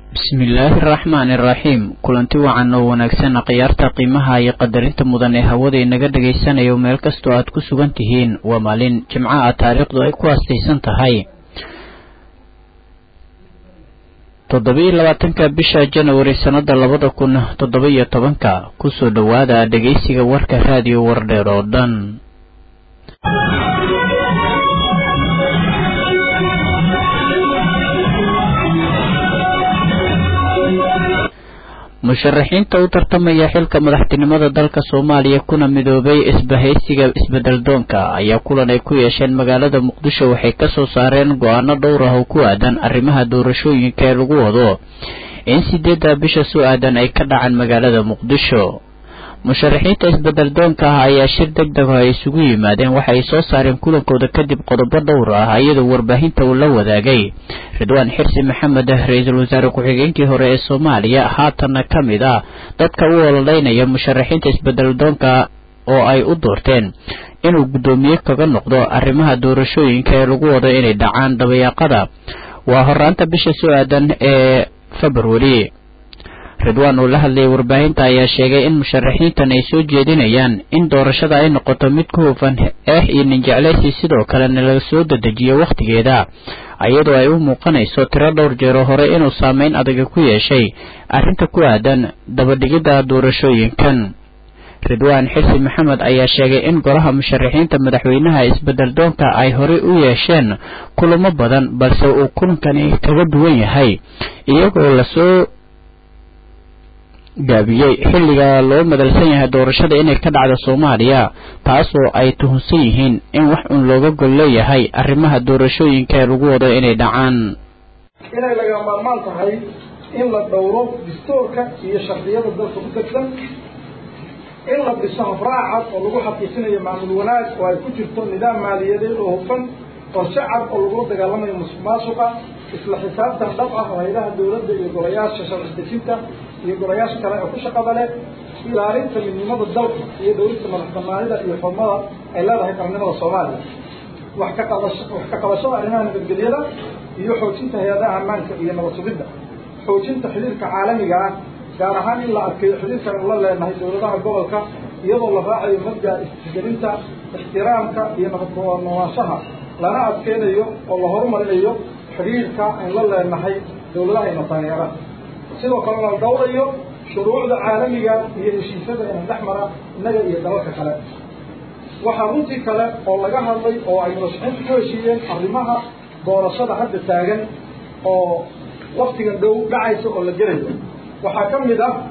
bismillaahi araxmaani iraxiim kulanti wacan oo wanaagsan khiyaarta qiimaha iyo qadarinta mudan ee hawada inaga dhagaysanayo meel kastoo aad ku sugan tihiin waa maalin jimco ah taariikhdu ay ku aastaysan tahay toddoba-iyo labaatanka bisha janawari sannada labada kun toddoba-iyo tobanka kusoo dhowaada dhegaysiga warka raadiyo wardheer oo dhan musharaxiinta u tartamaya xilka madaxtinimada dalka soomaaliya kuna midoobay isbahaysiga isbeddeldoonka ayaa kulan ay ku yeesheen magaalada muqdisho waxay kasoo saareen go-aano dhowr ah oo ku aadan arrimaha doorashooyinka ee lagu wado in sideedda bisha soo aadan ay ka dhacaan magaalada muqdisho musharaxiinta isbeddeldoonka ah ayaa shir deg deg oo ay isugu yimaadeen waxa ay soo saareen kulankooda kadib qodobo dhowr ah iyadoo warbaahinta uu la wadaagay ridwaan xirsi maxamed ra-iisul wasaare ku-xigeenkii hore ee soomaaliya haatanna ka mid ah dadka u ololeynaya musharaxiinta isbeddeldoonka oo ay u doorteen inuu guddoomiye kaga noqdo arrimaha doorashooyinka ee lagu wado inay dhacaan dabayaaqada waa horaanta bisha soo aadan ee februari ridwaan uu la hadlayay warbaahinta ayaa sheegay in musharaxiintan ay soo jeedinayaan in doorashada ay noqoto mid ku hufan eex iyo ninjeclaysi sidoo kalena laga soo dedejiyo wakhtigeeda iyadoo ay u muuqanayso tiro dhowr jeero hore inuu saameyn adaga ku yeeshay arrinta ku aadan dabadhigidda doorashooyinkan ridwaan xirsi maxamed ayaa sheegay in golaha musharaxiinta madaxweynaha isbeddeldoonka ay horey u yeesheen kulamo badan balse uu kulankani kaga duwan yahay iyagoo lasoo gaabiyey xilliga loo madalsan yahay doorashada inay ka dhacdo soomaaliya taasoo ay tuhunsan yihiin in wax uun looga gol leeyahay arrimaha doorashooyinka ee lagu wado inay dhacaan inay laga maarmaan tahay in la dhowro dastuurka iyo shardiyada dalka ku degsan in la dhiso habraaca oo lagu xaqiijinayo maamul wanaag oo ay ku jirto nidaam maaliyadeed oo hufan qorshe cad oo lagula dagaalamayo musuq maasuqa isla xisaabtan dhab ah oo haylaha dawladda iyo golayaasha sharci dejinta iyo golayaasha kale ee ku shaqada leh ilaalinta midnimada dalka iyo dhowrista madax banaanida iyo xurmada ay leedahay qarnimada soomaaliya wax ka qabasho wax ka qabashada arrimaha nabadgelyada iyo xoojinta hay-adaha ammaanka iyo nabad sugidda xoojinta xiriirka caalamiga ah gaar ahaan in la adkeeyo xiriirkan ula leenahay dawladaha gobolka iyadoo la raacayo mabda isgelinta ixtiraamka iyo nabadnoolaanshaha lana adkeynayo oo la horumarinayo xiriirka ayn la leenahay dawladaha ina taageera sidoo kale la dhowrayo shuruucda caalamiga iyo heshiisyada ina dhex mara innaga iyo dalalka kale waxaa runtii kale oo laga hadlay oo ay murashaxiintu ku heshiiyeen arrimaha doorashada hadda taagan oo waktigan dhow dhacaysa oo la gelayo waxaa ka mid ah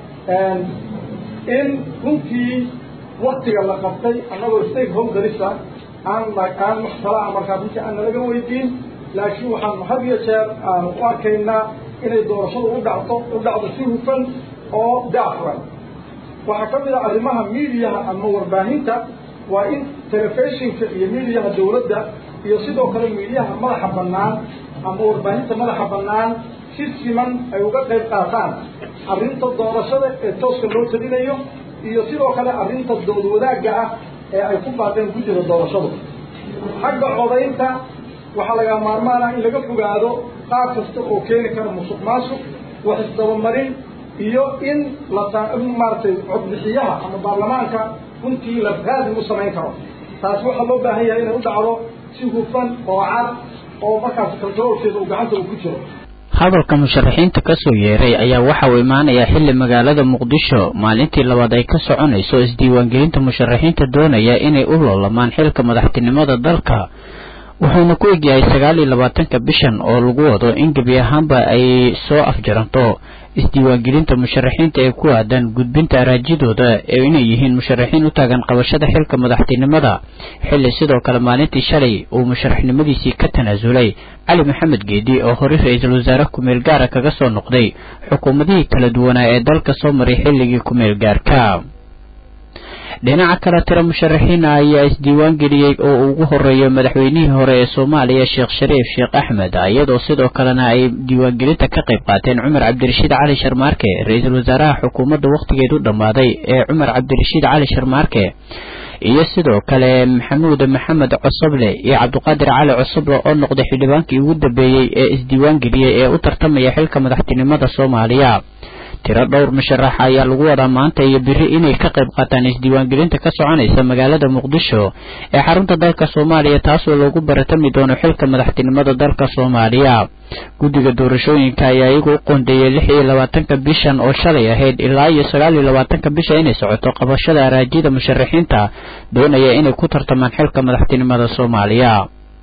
in runtii waktiga la qabtay annagoo stakeholderisa aan aan wax talaa markaa runtii aan nalaga weydiin laakiin waxaanu had iyo jeer aanu u arkaynaa inay doorashadu u dhacdo u dhacdo si hufan oo daafuran waxaa ka mid ah arrimaha miidiyaha ama warbaahinta waa in telefishinka iyo miidiyaha dawladda iyo sidoo kale miidiyaha madaxa bannaan ama warbaahinta madaxa bannaan si siman ay uga qayb qaataan arrinta doorashada ee tooska loo talinayo iyo sidoo kale arrinta dood wadaagga ah ee ay ku baaqeen guddida doorashadu xagga codaynta waxaa laga maarmaan ah in laga fogaado qaab kasta oo keeni kara musuq maasuq wax isdabamarin iyo in la maaragtay codbixiyaha ama baarlamaanka runtii la raadin u samayn karo taasi waxaa loo baahan yahay inay u dhacdo si hufan oo cad oo markaas kaltaroolkeeda uu gacanta uu ku jiro hadalka musharaxiinta kasoo yeeray ayaa waxa uu imaanayaa xilli magaalada muqdisho maalintii labaad ay ka soconayso isdiiwaangelinta musharaxiinta doonaya inay u loolamaan xilka madaxtinimada dalka wuxuuna ku egyahay sagaal iyo labaatanka bishan oo lagu wado in gebi ahaanba ay soo afjaranto isdiiwaangelinta musharaxiinta ee ku aadan gudbinta araajidooda ee inay yihiin musharaxiin u taagan qabashada xilka madaxtinimada xilli sidoo kale maalintii shalay uu musharaxnimadiisii ka tanaasulay cali maxamed geedi oo horey ra-iisul wasaare ku-meel gaara kaga soo noqday xukuumadihii kala duwanaa ee dalka soo maray xilligii ku-meel gaarka dhinaca kale tiro musharaxiina ayaa isdiiwaan geliyey oo ugu horeeyo madaxweynihii hore ee soomaaliya sheekh shariif sheekh axmed iyadoo sidoo kalena ay diiwaangelinta ka qayb qaateen cumar cabdirashiid cali sharmaarke ra-iisul wasaaraha xukuumadda wakhtigeedu dhammaaday ee cumar cabdirashiid cali sharmaarke iyo sidoo kale maxamuud maxamed cosoble iyo cabdiqaadir cali cosoble oo noqday xildhibaankii ugu dambeeyey ee isdiiwaan geliyey ee u tartamaya xilka madaxtinimada soomaaliya tiro dhowr musharax ayaa lagu wadaa maanta iyo biri inay ka qayb qaataan isdiiwaangelinta ka soconaysa magaalada muqdisho ee xarunta dalka soomaaliya taasoo loogu baratami doono xilka madaxtinimada dalka soomaaliya guddiga doorashooyinka ayaa iyagu u qoondeeyey lix iyo labaatanka bishan oo shalay ahayd ilaa iyo sagaal iyo labaatanka bisha inay socoto qabashada araajida musharaxiinta doonaya inay ku tartamaan xilka madaxtinimada soomaaliya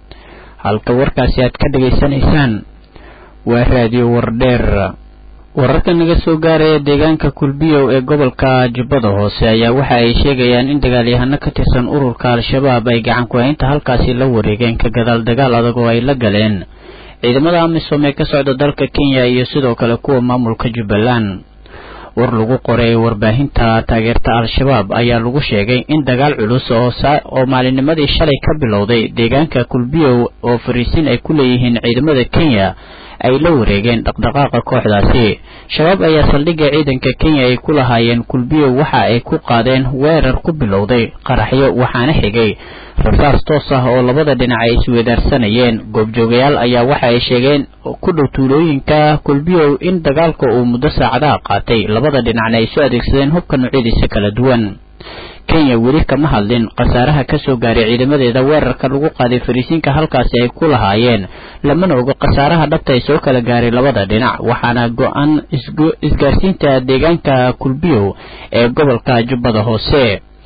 halka warkaasi aad ka dhegaysanaysaan waa raadiyo wardheer wararka naga soo gaaraya deegaanka kulbiyow ee gobolka jubbada hoose ayaa waxa ay sheegayaan in dagaalyahano ka tirsan ururka al-shabaab ay gacan ku-haynta halkaasi la wareegeen ka gadaal dagaal adag oo ay la galeen ciidamada amisom ee ka socda dalka kenya iyo sidoo kale kuwa maamulka jubbaland war lagu qoray warbaahinta taageerta al-shabaab ayaa lagu sheegay in dagaal culus oo maalinnimadii shalay ka bilowday deegaanka kulbiyow oo fariisin ay ku leeyihiin ciidamada kenya ay la wareegeen dhaqdhaqaaqa kooxdaasi shabaab ayaa saldhigga ciidanka kenya ay ku lahaayeen kulbiyow waxa ay ku qaadeen weerar ku bilowday qaraxyo waxaana xigay rasaas toos ah oo labada dhinac ay isweedaarsanayeen goobjoogayaal ayaa waxa ay sheegeen ku dhow tuulooyinka kulbiyow in dagaalka uu muddo saacadaha qaatay labada dhinacna ay soo adeegsadeen hubka noocyadiisa kala duwan kenya weli kama hadlin khasaaraha ka soo gaaray ciidamadeeda weerarka lagu qaaday fariisiinka halkaasi ay ku lahaayeen lamana ogo khasaaraha dhabta ay soo kala gaaray labada dhinac waxaana go-an isgaarsiinta deegaanka kulbiyow ee gobolka jubbada hoose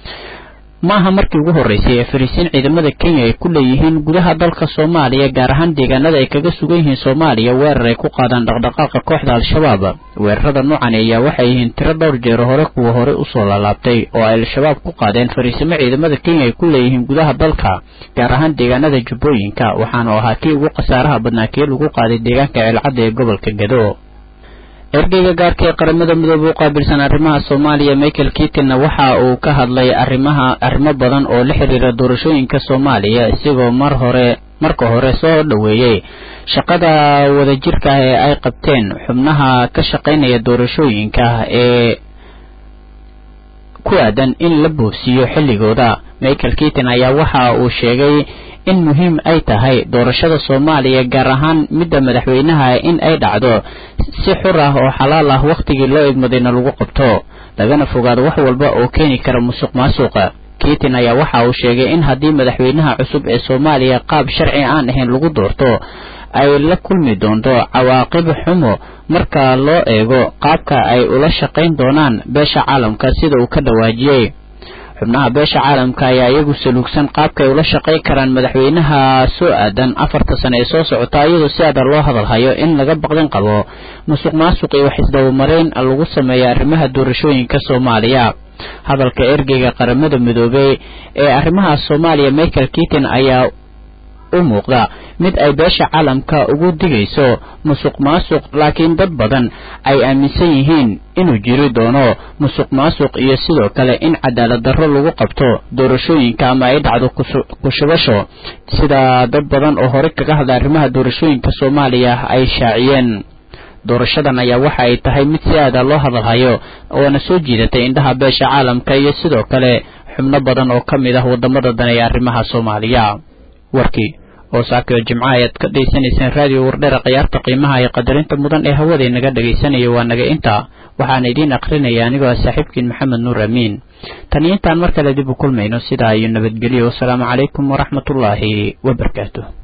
maaha markii ugu horreysay ee fariisiin ciidamada kenya ay ku leeyihiin gudaha dalka soomaaliya gaar ahaan deegaanada ay kaga sugan yihiin soomaaliya weerar ay ku qaadaan dhaqdhaqaaqa kooxda al-shabaab weerarada noocan ayaa waxay yihiin tiro dhowr jeero hore kuwa hore usoo laalaabtay oo ay al-shabaab ku qaadeen fariisimo ciidamada kenya ay ku leeyihiin gudaha dalka gaar ahaan deegaanada jubbooyinka waxaanu ahaa kii ugu khasaaraha badnaa kii lagu qaaday deegaanka ceelcadda ee gobolka gado ergeyga gaarka ee qaramada midoobe u qaabilsan arrimaha soomaaliya michael kitinna waxa uu ka hadlay arrimaha arrimo badan oo la xiriira doorashooyinka soomaaliya isagoo mar hore marka hore soo dhoweeyey shaqada wadajirka ah ee ay qabteen xubnaha ka shaqaynaya doorashooyinka ee ku aadan in la boosiiyo xilligooda michael kitin ayaa waxa uu sheegay in muhiim ay tahay doorashada soomaaliya gaar ahaan midda madaxweynaha in ay dhacdo si xur ah oo xalaal ah wakhtigii loo idmadayna lagu qabto lagana fogaado wax walba oo keeni kara musuq maasuqa kitin ayaa waxa uu sheegay in haddii madaxweynaha cusub ee soomaaliya qaab sharci aan ahayn lagu doorto ay la kulmi doonto cawaaqib xumo marka loo eego qaabka ay ula shaqayn doonaan beesha caalamka sida uu ka dhawaajiyey xubnaha beesha caalamka ayaa iyagu saluugsan qaabka ay ula shaqayn karaan madaxweynaha soo aadan afarta sane ee soo socota iyadoo si adan loo hadalhayo in laga baqdin qabo musuq maasuq iyo wax isdabamareyn lagu sameeya arrimaha doorashooyinka soomaaliya hadalka ergeyga qaramada midoobey ee arrimaha soomaaliya michael kitin ayaa u muuqda mid ay beesha caalamka ugu digayso musuq maasuq laakiin dad badan ay aaminsan yihiin inuu jiri doono musuq maasuq iyo sidoo kale in cadaalad darro lagu qabto doorashooyinka ama ay dhacdo kushubasho sida dad badan oo hore kaga hadla arrimaha doorashooyinka soomaaliya ay shaaciyeen doorashadan ayaa waxa ay tahay mid si aada loo hadalhayo oona soo jiidatay indhaha beesha caalamka iyo sidoo kale xubno badan oo ka mid ah wadamada dan ee arrimaha soomaaliya warkii oo saakayo jimco ayaad ka dhegaysanaysaan raadiyo wardheera khiyaarta qiimaha iyo qadarinta mudan ee hawaday naga dhegaysanaya waa naga inta waxaana idiin akrinaya anigoo ah saaxiibkiin maxamed nuur amiin tan iyo intaan mar kale dib u kulmayno sidaa iyo nabadgelyo wasalaamu calaykum waraxmatullaahi wabarakaatu